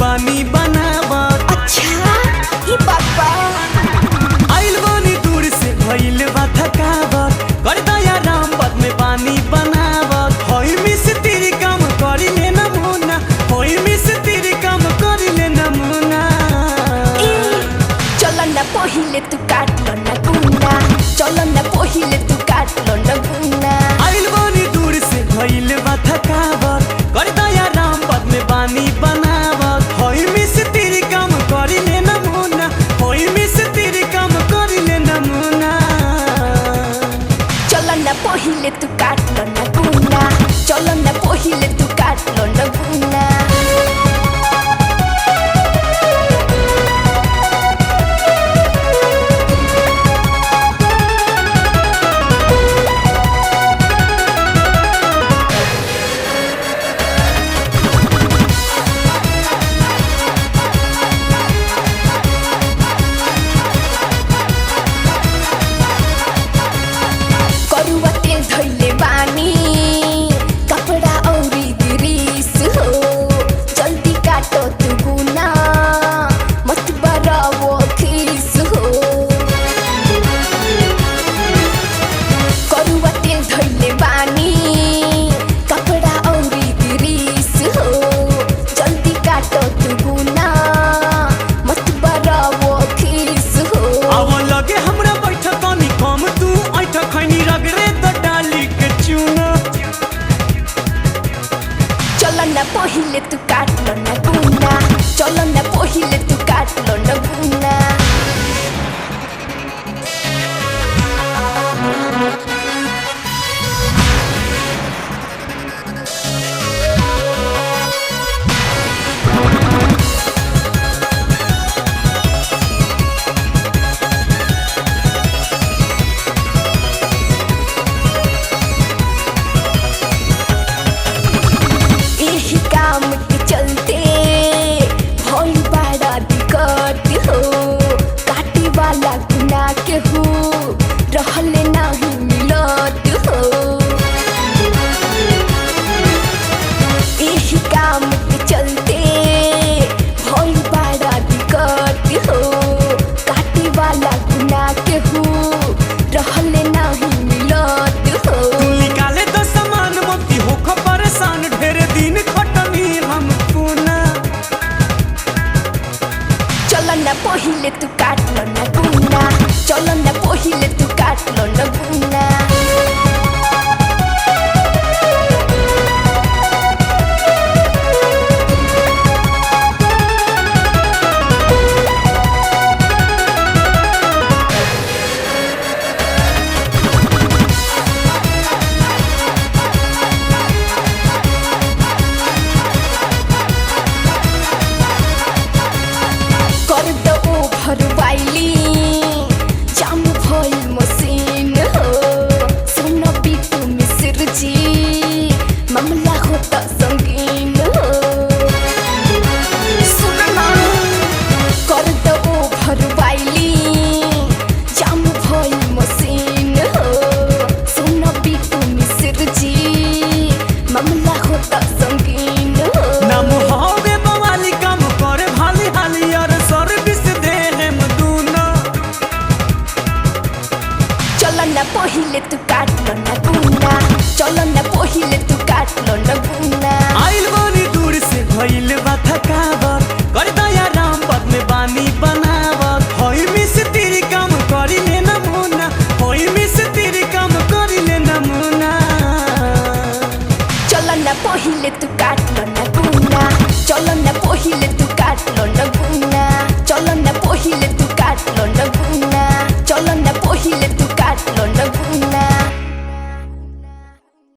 बानी बनावत अच्छा ई बात बा आइल बानी दूर से भइल बा थकावत कर दया राम पद में बानी बनावत होई मिस तेरी काम करी ले नमूना होई मिस तेरी काम करी ले नमूना ए चल न पहिले तू काट लो न गुना चल न पहिले तू काट लो न गुना आइल बानी दूर से भइल बा थकावत कर दया राम पद में बानी बनावत होई मिस तेरी काम करी ले नमूना होई मिस तेरी काम करी ले नमूना चल न पहिले तू काट लो न गुना चल न पहिले तू काट लो न गुना करुआ तेल धैले बानी कपडा औरी दिरिस हो जल्दी काटो तू गुना मत बरावो खिस हो करुआ तेल धैले बानी कपडा औरी दिरिस हो जल्दी काटो तू गुना मत बरावो खिस हो अब लगे हमरा बैठ तनी कम तू ऐठ खैनी रगरे त डाली के चूना चल न पहिले तू काट लो न गुना चल न पहिले तू काट लो न गुना यही काम के चलते भइल बड़ा दिक्कत हो काटे वाला गुना के हो रहले नाही मिलत हो यही काम के चलते भइल बड़ा दिक्कत हो काटे वाला गुना के हो रहले नाही मिलत हो तू निकाले तो सामान मोती होख परेशान ढेर दिन खटनी हम पूना चल न पहिले तू काट लो न गुना चल न पहिले तू काट लो न गुना कर दो भरवाइली जाम भइल मसिन हो सुन बिटु मिश्र जी मामला हो त संगीन हो सुन न कर दो भरवाइली जाम भइल मसिन हो सुन बिटु मिश्र जी मामला हो त संगीन हो नाम हवे बवाली काम करे भाली हाली और सर्विस दे हम दूना चल न पहिले तू काट लो न गुना चल न पहिले तू काट लो न गुना आइल बानी दूर से भइल बा थकावत कर दया राम पद में बानी बनावत होई मिस तेरी काम करी ले नमूना होई मिस तेरी काम करी ले नमूना चल न पहिले तू काट लो न गुना चल न पहिले तू